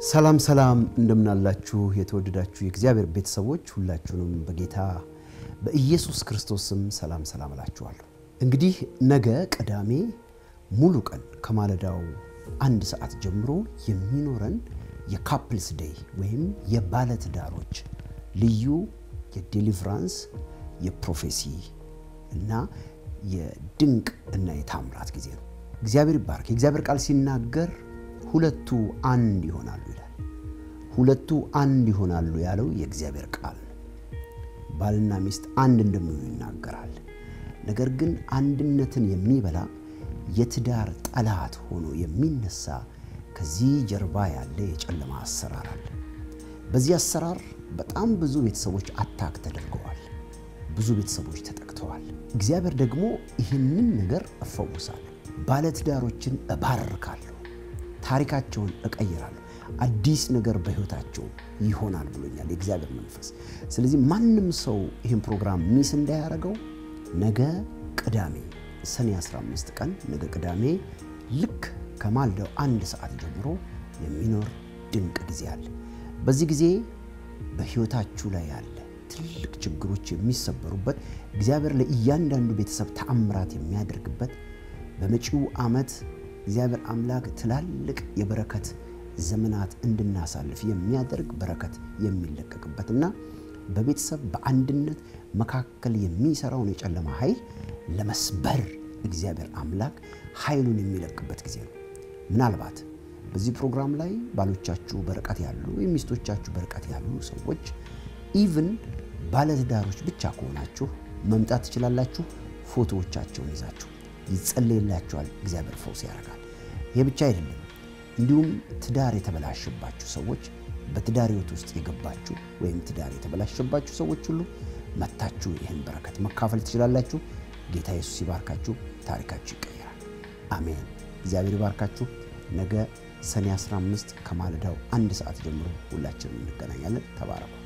ሰላም ሰላም እንደምናላችሁ የተወደዳችሁ የእግዚአብሔር ቤተሰቦች ሁላችሁንም በጌታ በኢየሱስ ክርስቶስ ስም ሰላም ሰላም እላችኋለሁ። እንግዲህ ነገ ቅዳሜ ሙሉ ቀን ከማለዳው አንድ ሰዓት ጀምሮ የሚኖረን የካፕልስ ዴይ ወይም የባለትዳሮች ልዩ የዴሊቨራንስ የፕሮፌሲ እና የድንቅ እና የታምራት ጊዜ ነው። እግዚአብሔር ይባርክ። የእግዚአብሔር ቃል ሲናገር ሁለቱ አንድ ይሆናሉ ይላል። ሁለቱ አንድ ይሆናሉ ያለው የእግዚአብሔር ቃል ነው። ባልና ሚስት አንድ እንደሚሆኑ ይናገራል። ነገር ግን አንድነትን የሚበላ የትዳር ጠላት ሆኖ የሚነሳ ከዚህ ጀርባ ያለ የጨለማ አሰራር አለ። በዚህ አሰራር በጣም ብዙ ቤተሰቦች አታክ ተደርገዋል። ብዙ ቤተሰቦች ተጠቅተዋል። እግዚአብሔር ደግሞ ይህንን ነገር እፈውሳለሁ፣ ባለትዳሮችን እባርካለሁ፣ ታሪካቸውን እቀይራለሁ፣ አዲስ ነገር በሕይወታቸው ይሆናል ብሎኛል የእግዚአብሔር መንፈስ። ስለዚህ ማንም ሰው ይህን ፕሮግራም ሚስ እንዳያደርገው ነገ ቅዳሜ ሰኔ 15 ቀን ነገ ቅዳሜ ልክ ከማልዳው አንድ ሰዓት ጀምሮ የሚኖር ድንቅ ጊዜ አለ። በዚህ ጊዜ በሕይወታችሁ ላይ ያለ ትልቅ ችግሮች የሚሰበሩበት እግዚአብሔር ለእያንዳንዱ ቤተሰብ ተአምራት የሚያደርግበት በመጪው ዓመት እግዚአብሔር አምላክ ትላልቅ የበረከት ዘመናት እንድናሳልፍ የሚያደርግ በረከት የሚለቀቅበትና በቤተሰብ በአንድነት መካከል የሚሰራውን የጨለማ ኃይል ለመስበር እግዚአብሔር አምላክ ኃይሉን የሚለቅበት ጊዜ ነው። ምናልባት በዚህ ፕሮግራም ላይ ባሎቻችሁ በርቀት ያሉ ወይም ሚስቶቻችሁ በርቀት ያሉ ሰዎች ኢቭን ባለትዳሮች ብቻ ከሆናችሁ መምጣት ትችላላችሁ። ፎቶዎቻቸውን ይዛችሁ ይጸለይላችኋል። እግዚአብሔር ፈውስ ያደርጋል። ይህ ብቻ አይደለም። እንዲሁም ትዳር የተበላሸባችሁ ሰዎች፣ በትዳር ሕይወት ውስጥ የገባችሁ ወይም ትዳር የተበላሸባችሁ ሰዎች ሁሉ መታችሁ ይህን በረከት መካፈል ትችላላችሁ። ጌታ ኢየሱስ ይባርካችሁ። ታሪካችሁ ይቀየራል። አሜን። እግዚአብሔር ይባርካችሁ። ነገ ሰኔ 15 ከማለዳው አንድ ሰዓት ጀምሮ ሁላችንም እንገናኛለን። ተባረኩ።